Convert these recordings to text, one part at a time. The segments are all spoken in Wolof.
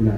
bismillah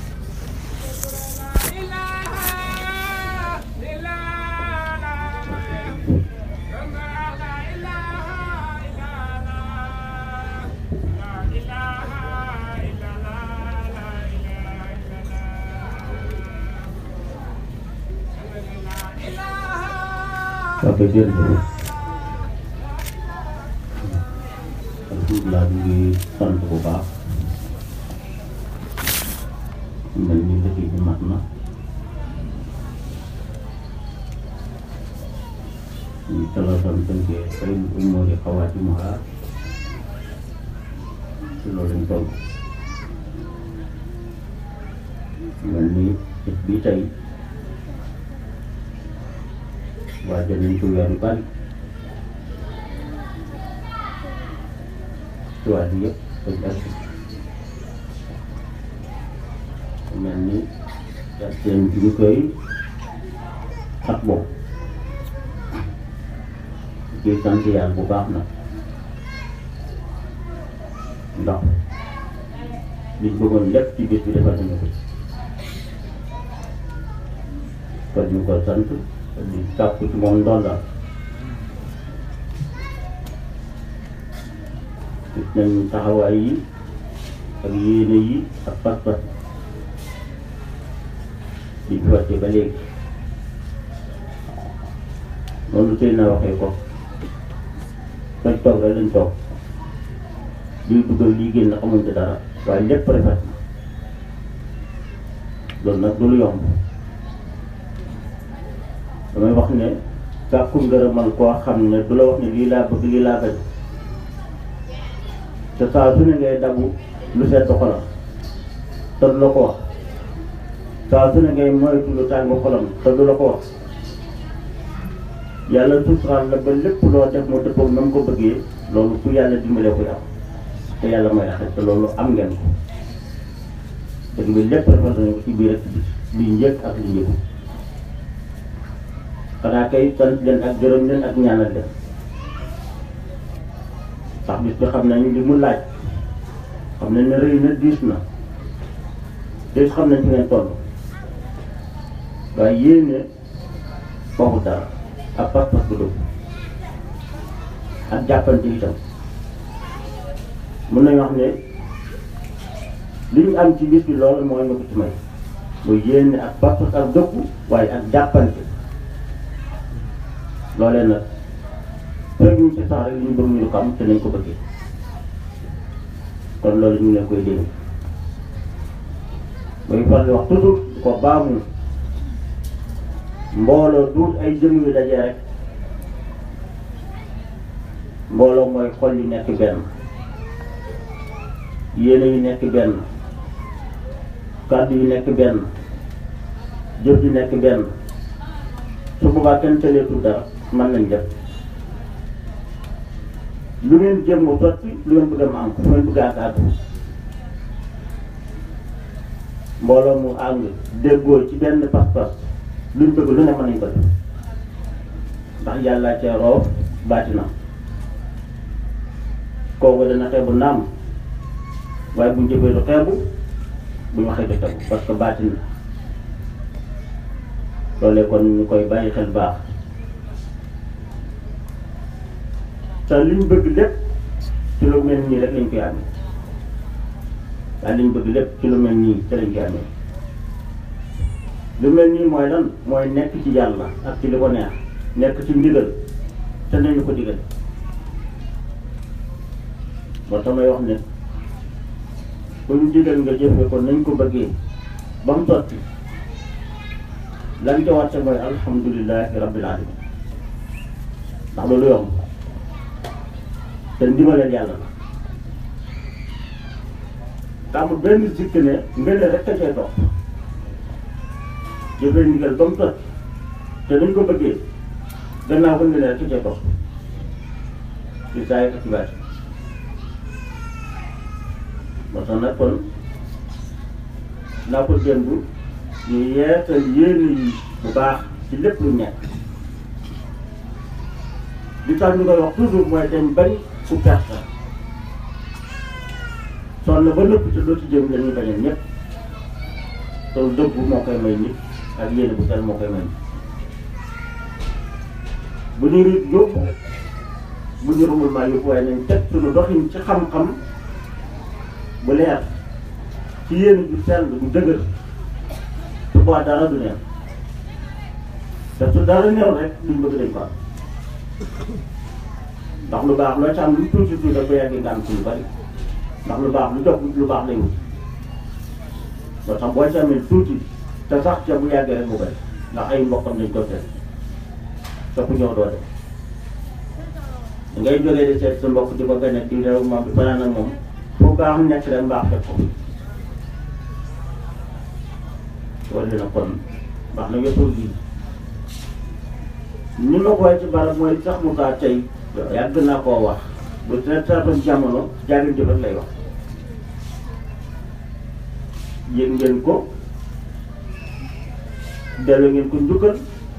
Papa jërëjëf alhamdulilah ñu ngi sant bu baax mel ni liggéey bi mat na ñu talaatam tënkee xëy umóori xawaati muha ci loolu lañ toll mel ni bés bi tey waajal nañ ci weer yu bari ci waaj yëpp dañ ak mel ni seen bi ñu koy xat boobu ci sant yàlla bu baax na ndax liñ bëggoon lépp ci bés bi defal nañu ko ci kon ñu ko sant di sàkku ci moom ndonda gis nañu taxawaay yi ak yéene yi ak pas-pas di fi wàcce ba léegi noonu tey na waxee ko fañ toog rek lañ toog lii dugal lii génn xamuñ ci dara waaye lépp rafet na loolu nag du lu yomb damay wax ne sàkku ngërëmal koo xam ne du la wax ne lii laa bëgg lii laa bañ te saa su ne ngay dabu lu sedd xolam te du la ko wax saa su ne ngay moytu lu tàng xolam te du la ko wax yàlla suturaal la ba lépp loo def mu dëppoo na mu ko bëggee loolu ku yàlla dimbalee koy am te yàlla mooy axet te loolu am ngeen ko dëgg bi lépp rafet nañu ko ci biir ak li njëkk ak li njëkku xanaa kay sant leen ak gërëm leen ak ñaanal leen ndax bis bi xam nañu li mu laaj xam nañ ne rëy na diis na te xam nañ fi ngeen toll waaye yéene waxu dara ak pas-pas bu dëgg ak jàppante itam mun nañu wax ne li ñu am ci bis bi loolu mooy ma ko ci may mooy yéene ak pas-pas ak dëggu waaye ak jàppante loolee nag fekk ñu ci sax rek li ñu bëgg ñu ko am te nañ ko bëggee kon loolu ñu ngi leen koy dégg mooy faral di wax toujours ko baamu mbooloo duut ay jëm yu dajee rek mbooloo mooy xol yu nekk benn yéene yu nekk benn kàddu yu nekk benn jëf yu nekk benn su boobaa kenn tëleetul dara mën nañ def lu ngeen jëm mu sotti lu ngeen bëgg a am fu ngeen bëgg a àgg mbooloo mu ànd déggoo ci benn pas-pas luñ bëgg lu ne mën nañ ko def ndax yàlla cee roof baatina kooku dana xeebu naam waaye buñ jëfee du xeebu buñ waxee du tegu parce que baatin la loolee kon ñu koy bàyyi xel baax te liñ bëgg lépp ci lu mel nii rek lañ koy amee waaye liñ bëgg lépp ci lu mel nii te lañ koy amee lu mel nii mooy lan mooy nekk ci yàlla ak ci li ko neex nekk ci ndigal te nañu ko digal moo tax may wax ne ku ñu digal nga jëfe ko nañ ko bëggee ba mu sotti lan ca wàcce mooy alhamdulilahi rabbil alamin ndax loolu yomb te ndimbaleel yàlla la tàmm benn sikk ne ngeen rek a cay topp jëfee ndigal ba mu sotti te nañ ko bëggee gannaaw ba ngeen rek a cay topp ci saa yi ak ci baati moo tax nag kon naa ko démb ñu yeetal yéene yi bu baax ci lépp lu nekk li tax ñu koy wax toujours mooy dañ bañ ku perte sonn ba nëpp te doo ci jëm la ñuy bañal ñëpp te dëggu moo koy may nit ak yéene bu sell moo koy may nit bu ñu rit yóbbu bu ñu rumul maa yóbbu waaye nañ teg suñu doxin ci xam-xam bu leer ci yéene ju sell bu dëgër su boobaa dara du neex te su dara neew rek duñ bëgg dañ ko am ndax lu baax loo ci am lu tuuti tuuti da ko yàggee nga am ci lu bari ndax lu baax lu jox lu baax lay wut loo tax boo ci amee tuuti te sax ca bu yàggee rek mu bari ndax ay mbokkam dañ ko seet te ku ñëw doo def ngay jógee di seet sa mbokk di ko gane di réew moom di fanaan ak moom fu baax nekk rek mbaax fekk ko wala na kon baax na yëppul bii ni ma koy ci barab mooy sax mu kaa tey yàgg naa koo wax bu traitoon jamono jaagin jëfat lay wax yëg ngeen ko delloo ngeen ko njukkal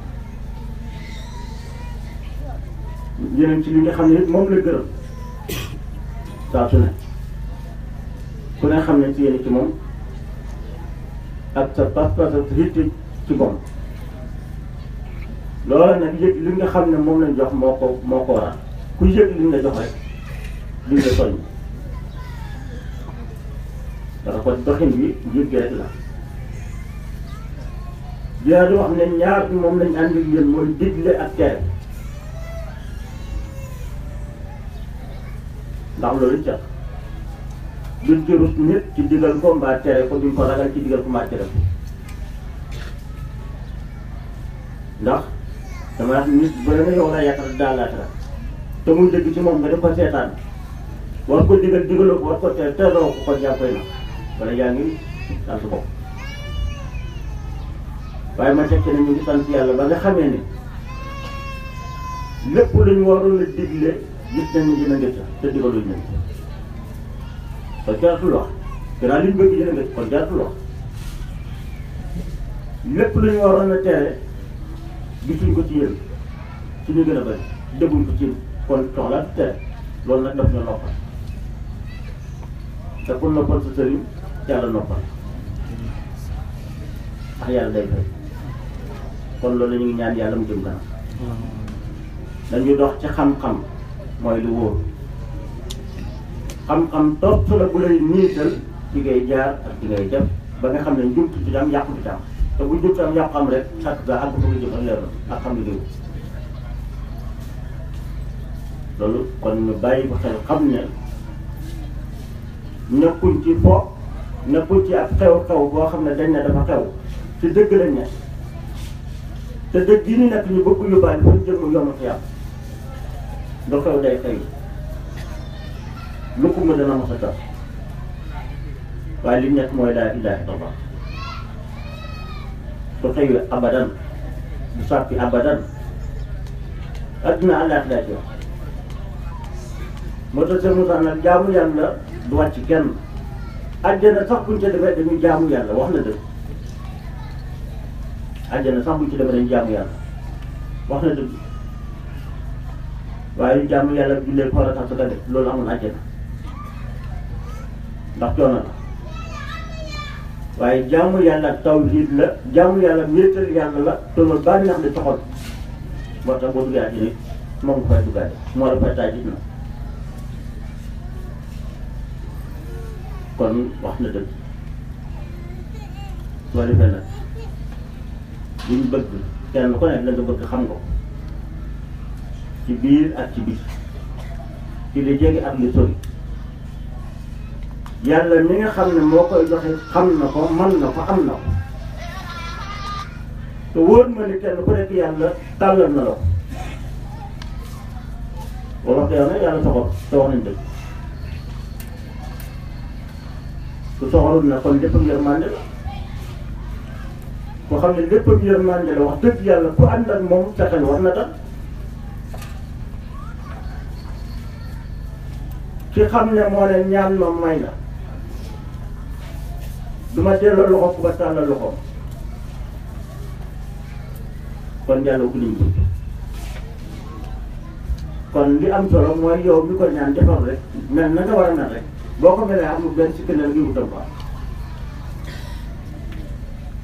yeneen ci li nga xam ne moom la gërëm saa su ne ku ne xam ne ci yéen ci moom ak sa pas-pas ak sa yitte ci moom loolu nag yëg li nga xam ne moom lañ jox moo ko moo ko waral ku yëg li nga jox rek li nga soññ dafa ko doxin bi yëg gi rek la dinaa di wax ne ñaar bi moom lañ ànd ak yéen mooy digle ak tere ndax loolu ca duñ ci rus nit ci digal ko mbaa tere ko duñ ko ragal ci digal ko mbaa tere ko ndax dama wax nit bu la yow la yaakaar daal laata te muy dëgg ci moom nga def ko seetaan war ko digal digaloo ko war ko tere teroo ko kon yaa koy na wala yaa ngi sant bopp waaye ma tekki ne ñu ngi sant yàlla ba nga xamee ni lépp lu ñu waroon a digle gis nañ ni dina ngëcc te digaluñ nañ kon jaratul wax gannaaw liñ bëgg dina ngëcc kon jaratul wax lépp lu ñu waroon a tere gisuñ ko ci yéen ci ñu gën a bëri dégguñ ko ci kon soxla tere loolu nag daf ñu noppal te pour noppal sa sëriñ yàlla noppal ndax yàlla day fay kon loolu ñu ngi ñaan yàlla mu jëm kanam dañuy dox ci xam-xam mooy lu wóor xam-xam topp la bu lay niital ci ngay jaar ak ci ngay def ba nga xam ne njumtu ci am yàqu ci am te bu njumtu am yàqu am rek sàkk ga àgg fa nga jëm ak leer na ak xam li déw loolu kon ñu bàyyi ko xel xam ne nekkuñ ci fo nekkuñ ci ab xew-xew boo xam ne dañ ne dafa xew ci dëgg lañ ne te dëgg yi ñu nekk ñu bëgg yóbbaale fa jëm mu yomb fi yàlla lu xew day xew lu ko mu dana mos a tax waaye li ñu nekk mooy laa ilaaha illallah su xëyee abadan du sàppi abadan adduna àllaax laa ci wax moo tax seen Moussa nag jaamu yàlla du wàcc kenn àjjana sax buñ ca defee dañuy jaamu yàlla wax na dëgg àjjana sax buñ ci defee dañuy jaamu yàlla wax na dëgg waaye jaamu yàlla jullee koor a tax sa def loolu amul àjjana ndax coono la waaye jaamu yàlla tawhiid la jaamu yàlla wéetal yàlla la te loolu bànneex di soxal moo tax boo duggee àjjana moom nga fay duggaale moo la fay taaj na kon wax na dëgg soo defee nag liñ bëgg kenn ku nekk la nga bëgg xam nga ko ci biir ak ci biir ci li jege ak li sori yàlla mi nga xam ne moo koy joxe xam na ko man na ko am na ko te wóor ma ni kenn ku nekk yàlla tàllal na la ko boo wax yow nag yàlla soxor te wax nañ dëgg su soxorul na kon léppam yërmande la koo xam ne léppam yërmande la wax dëgg yàlla ku ànd ak moom fexeel war na tax ki xam ne moo ne ñaan ma may na du ma delloo loxo ku ba tàllal loxoom kon yàlla ubbi nañ bunt kon li am solo mooy yow mi ko ñaan defal rek mel na nga war a mel rek boo ko melee amul benn sikki ne ngi wutam quoi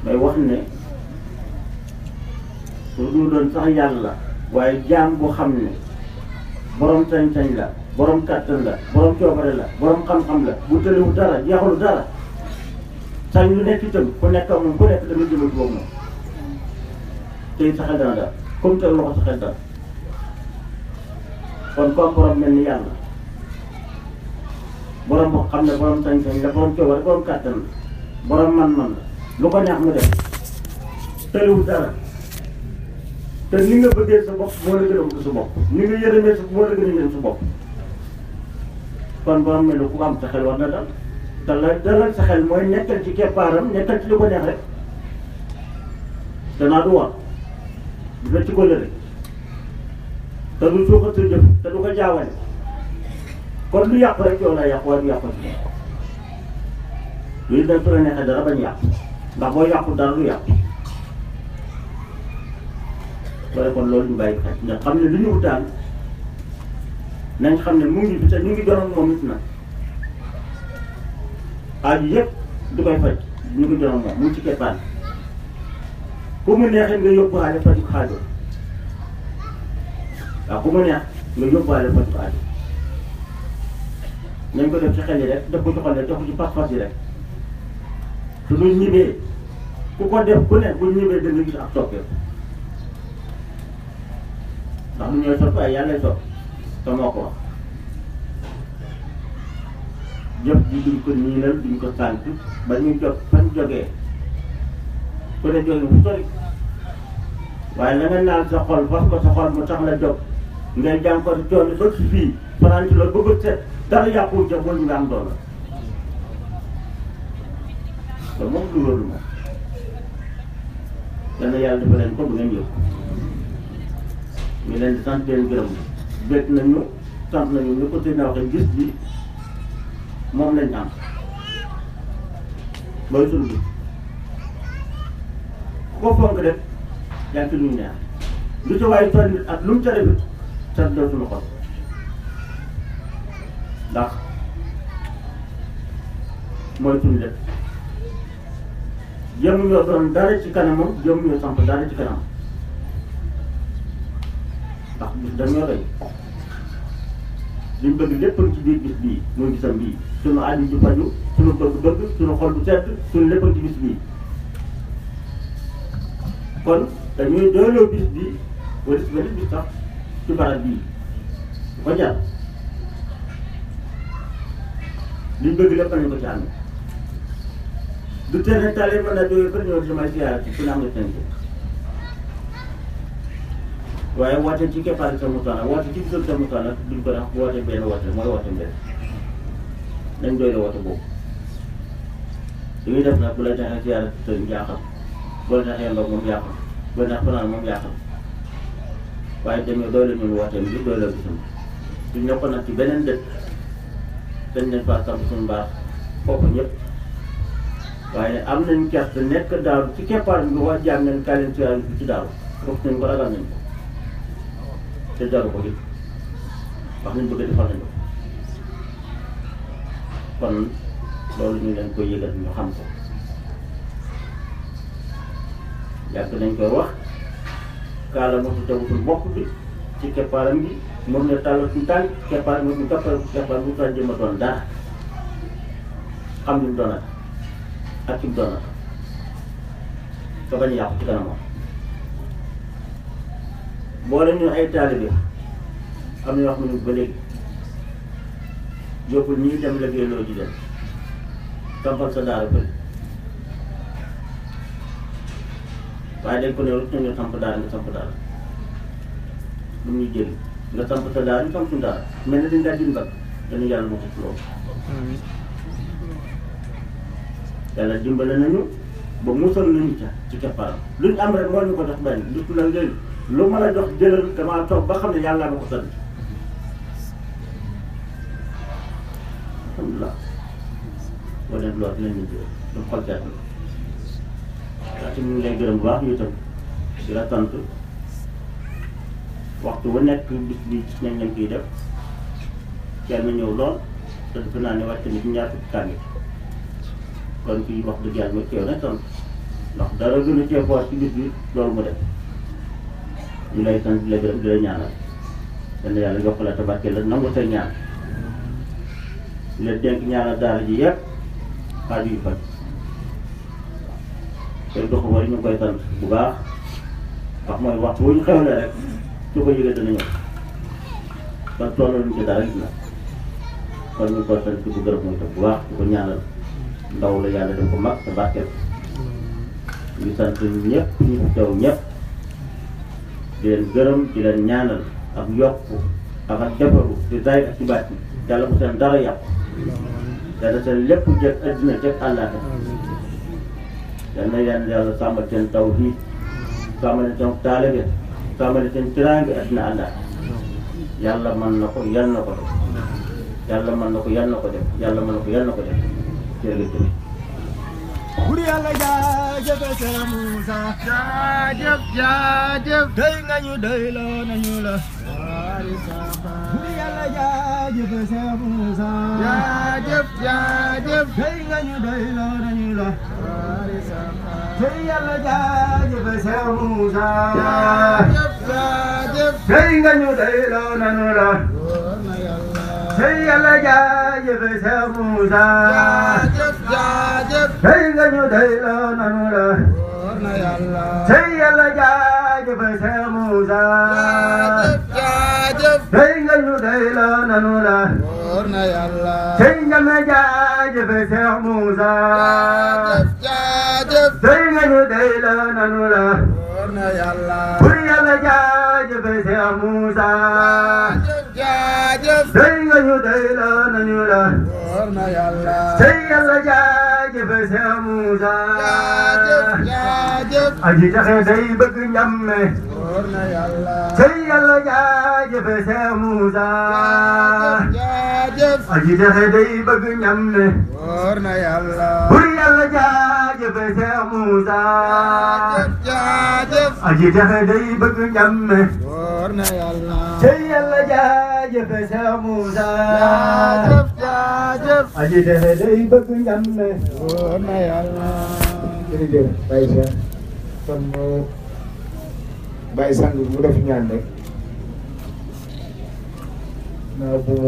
may wax ne su dul doon sax yàlla waaye jaam bu xam ne borom sañ-sañ la borom kàttan la borom coobare la borom xam-xam la bu tëliwu dara jeexalu dara sañ lu nekk itam ku nekk ak moom ku nekk dama jëmal boobu moom tey sa xel dana daal comme teel loxo sa xel daal kon comme borom mel ni yàlla borom boo xam ne borom sañ-sañ la borom coobare borom kàttan la borom man-man la lu ko neex mu def tëliwu dara te ni nga bëggee sa bopp moo la gën a bëgg sa bopp ni nga yërëmee sa moo la gën a yërëm sa bopp kon borom mel ni ku am sa xel war na dal te la dalal sa xel mooy nekkal ci keppaaram nekkal ci li ko neex rek danaa du war du la ci ko lëre te du suuxat sa jëf te du ko jaawale kon lu yàqu rek yow laa yàqu waaye du yàqu ci luy dem su la neexee dara bañ yàqu ndax boo yàqu dara du yàqu waaye kon loolu ñu bàyyi xel nga xam ne lu ñu wutaan nañ xam ne mu ngi fi te ñu ngi doon moom it nag aaju yëpp du koy faj ñu ngi doon moom mu ngi ci keppaan ku mu neexee nga yóbbuwaale faju xaajo waaw ku mu neex nga yóbbuwaale faju xaajo nañ ko def ci xel yi rek def ko ci xol rek def ko ci pas-pas yi rek su ñu ñibbee ku ko def ku ne bu ñibbee da nga gis ak soppeeku ndax mu ñooy soppi ay yàlla soppi te moo ko wax jëf ji duñ ko niinal duñ ko sant ba ñu jot fañ jógee ku ne jóge fu sori waaye la nga naan sa xol fas ko sa xol mu tax la jóg ngay jàng ko coono ba ci fii fanaan ci loolu ba bët set dara yàquwul ca bul nga am doon la loolu moom du loolu moom yal na yàlla dafa leen ko bu ngeen yëg ñu leen di sant leen gërëm bég nañu sant nañu ñu ko tëj waxee gis bi moom lañ am mooy sunu bi ku ko fonk rek yaa ngi ci lu ñu neex lu ci waaye toll nit ak lu mu ca rafet sant na suñu xol ndax mooy suñu lépp jëm ñoo doon dara ci kanamam jëm ñoo samp dara ci kanam ndax bis dañoo rëy liñ bëgg lépp ci biir bis bii mooy gisam bii suñu aaju ji faju suñu bëgg-bëgg suñu xol bu sedd suñu lépp ci bis bii kon dañuy dooloo bis bii wala si benn bis sax ci barab bii bu ko jar liñ bëgg lépp nañu ko ci amee du tee ne tale mën naa jógee kër ñëw ci may siyaara ci ku ne am nga seen waaye woote ci keppaari sa mutaan ak woote ci gisal sa mutaan ak duñ ko def woote benn woote mooy woote mbir nañ doy la woote boobu li muy def nag bu la neexee siyaara ci sëriñ jaaxal bu la neexee ndox moom jaaxal bu la neex fanaan moom jaaxal waaye dañoo doy la ñun wooteem bi doy la gisam suñ nekkoon nag ci beneen dëkk dañ leen faa samp suñu mbaax foofu ñëpp waaye am nañ gerte nekk daaw ci keppaar bi wax jaam nañ kaa leen siyaara bi ci daaw foofu nañ ko ragal nañ ko te jaru ko it wax nañ bëgg defal nañ ko kon loolu ñu leen koy yëgal ñu xam ko yàgg nañ koy wax kaala mosu tewutul bopp bi ci keppaaram gi moom ne tàllal suñu tànk keppaar moom ñu kappal keppaar bu tax jëma doon dara xam li mu doonat ak ci mu doonat te bañ a yàqu ci kanamam boole ñu ay taalibe am na yoo xam ne ba léegi yóbbul ñii dem liggéey loo ji dem sampal sa daara bëri waaye dañ ko ne rek ñu samp daara nga samp daara lu muy jëli nga samp sa daara ñu samp suñu daara mel na dañ daa din bag dañu yàlla moo ko ci loolu yàlla dimbale nañu ba musal nañu ca ci keppaaram lu ñu am rek moo ñu ko jox benn du la ngeen lu mën a jox jëlal damaa toog ba xam ne yàlla ma ko sant alhamdulilah boo leen loolu dinañ ñu jël ñu xol seet na waaye ci ñu ngi lay gërëm bu baax ñu itam di la sant waxtu bu nekk bis bi gis nañ leen kiy def kenn na ñëw lool te defe naa ne wàcc na ci ñaar fukki kàngi kon fii wax dëgg yàlla mooy teew na sant ndax dara gën a ceefuwaat ci bis bi loolu mu def ñu lay sant di la gërëm di la ñaanal dana yàlla yokk la tabarke la nangu sa ñaan di la dénk ñaanal daara ji yëpp xaaju yu faj tey dox bari ñu ngi koy sant bu baax ndax mooy waxtu wu ñu xewle rek su ko yëgee dana ñëw ba tollaluñ ci dara gis na kon ñu ngi koy sant di ko gërëm mooy tam bu baax di ko ñaanal ndaw la yàlla def ko mag te barkeel ñu sant ñëpp ñu fi teew ñëpp di leen gërëm di leen ñaanal ak yokk ak ak defaru di zaay ak ci baat bi yàlla bu seen dara yàqu yàlla seen lépp jëg addina jëg àllaate yal na yàlla yàlla sàmmal seen taw fii sàmmal seen taalibe sàmmal seen tiraange addina àllaate yàlla mën na ko yal na ko def yàlla mën na ko yal na ko def yàlla mën na ko yal na ko def jërëjëf Buri yàlla jaajëf Seex Muusa jaajëf jaajëf dey nga ñu doyloo nañu la Buri yàlla jaajëf Seex Muusa jaajëf jaajëf dey nga ñu doyloo nañu la dey yàlla jaajëf Seex Muusa jaajëf jaajëf dey nga ñu doyloo nañu la dey yàlla jaajëf Seex Muusa jaajëf jaajëf dey nga ñu doyloo nañu la dey yàlla jaajëf Seex Muusa jaajëf dey nga ñu doyloo nañu la dey njame jaajëf Seex Muusa dey nga ñu doyloo nañu la bur yàlla jaajëf Seex Muusa dey nga ñu doyloo nañu la dey yàlla jaajëf Seex Muusa aji taxe day bëgg ñamme dey yàlla jaajëf Seex Muusa aji taxe day bëgg ñamme bur yàlla jaajëf Seex Muusa aji taxe day bëgg ñamme dey yàlla jaajëf Seex Muusa aji taxe day bëgg ñamme jërëjëf Baye Cheikh kon mu Baye sang mu def ñaan rek naa bu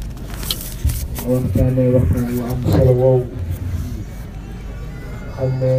mu waxtaanee waxtaan wu am solo woowu xam ne